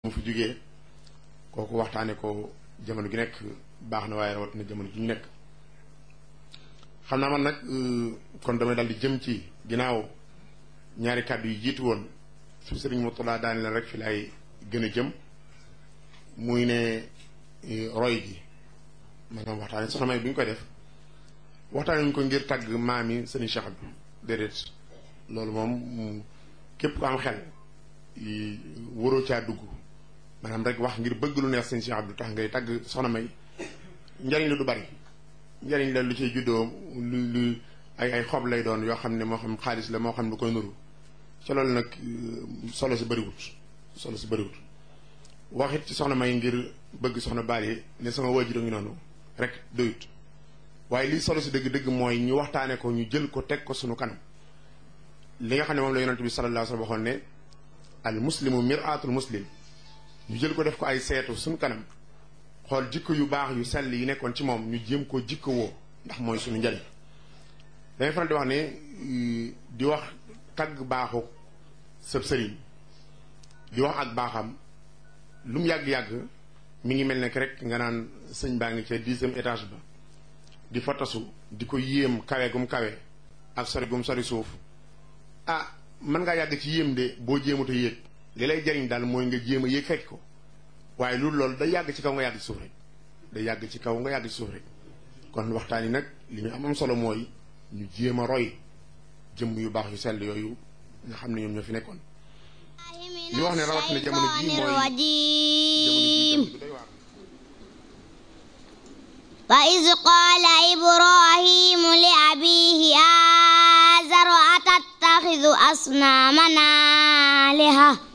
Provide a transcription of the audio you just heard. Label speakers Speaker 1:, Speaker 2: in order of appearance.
Speaker 1: mu fi jógee kooku waxtaane ko jamono gi nekk baax na waaye rawat na jamono ji ñu nekk xam naa man nag kon damay dal di jëm ci ginnaaw ñaari kàddu yi jiitu woon su sëriñ Murtada daani la rek fi laay gën a jëm muy ne roy gi maanaam waxtaane soxna May bi ñu koy def waxtaane ñu ko ngir tàgg maami sëriñ Cheikh bi déedéet loolu moom képp ku am xel waroo caa dugg maanaam rek wax ngir bëgg lu neex sëriñ Cheikh Abdou tax ngay tàgg soxna May njariñ la du bari njariñ la lu ciy juddoo lu lu ay ay xob lay doon yoo xam ne moo xam xaalis la moo xam lu koy nuru ca loolu nag solo si bëriwut solo si bëriwut waxit ci soxna May ngir bëgg soxna Bally ne sama waajur a ngi noonu rek doyut waaye lii solo si dëgg-dëgg mooy ñu waxtaane ko ñu jël ko teg ko sunu kanam li nga xam ne moom la yonent bi sallallahu alayhi wa sallam waxoon ne al muslimu mir'atul muslim ñu jël ko def ko ay seetu suñu kanam xool jikko yu baax yu sell yi nekkoon ci moom ñu jéem ko jikko woo ndax mooy suñu njariñ dangay faral di wax ne di wax tagg baaxu sëb sëriñ di wax ak baaxam lu mu yàgg-yàgg mi ngi mel ne rek nga naan sëñ baa ngi ca dixième étage ba di fa tasu di ko yéem kawe gum kawe ak sori gum sori suuf ah mën ngaa yàgg ci yéem de boo jéemut a yéeg li lay jariñ daal mooy nga jéem a yéeg fekk ko waaye loolu loolu day yàgg ci kaw nga yàgg ci suuf rek day yàgg ci kaw nga yàgg ci suuf rek kon waxtaan yi nag li ñu am am solo mooy ñu jéem a roy jëmm yu baax yu sell yooyu nga xam ne ñoom ñoo fi nekkoon li wax ne rawat na jamono ji mooy jamono ji doy waar
Speaker 2: وإذ قال إبراهيم لأبيه آزر أتتخذ أصنامنا آلهة